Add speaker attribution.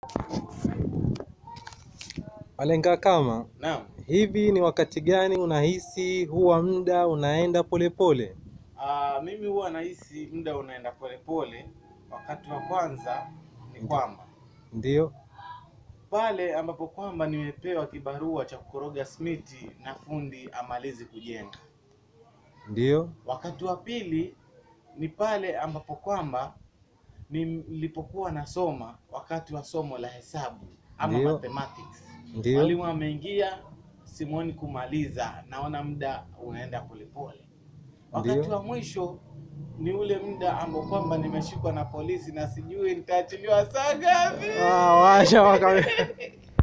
Speaker 1: Malenga kama
Speaker 2: Naam.
Speaker 1: hivi, ni wakati gani unahisi huwa muda unaenda polepole?
Speaker 2: Ah, mimi huwa nahisi muda unaenda polepole. Wakati wa kwanza ni kwamba
Speaker 1: Ndio,
Speaker 2: pale ambapo kwamba nimepewa kibarua cha kukoroga simiti na fundi amalizi kujenga.
Speaker 1: ndio,
Speaker 2: Wakati wa pili ni pale ambapo kwamba nilipokuwa nasoma wakati wa somo la hesabu ama
Speaker 1: Ndio.
Speaker 2: mathematics.
Speaker 1: ndio,
Speaker 2: Mwalimu ameingia, simuoni kumaliza, naona muda unaenda polepole. Wakati
Speaker 1: Ndio.
Speaker 2: wa mwisho ni ule muda ambao kwamba nimeshikwa na polisi na sijui nitaachiliwa saa ngapi.
Speaker 1: Ah, washa waka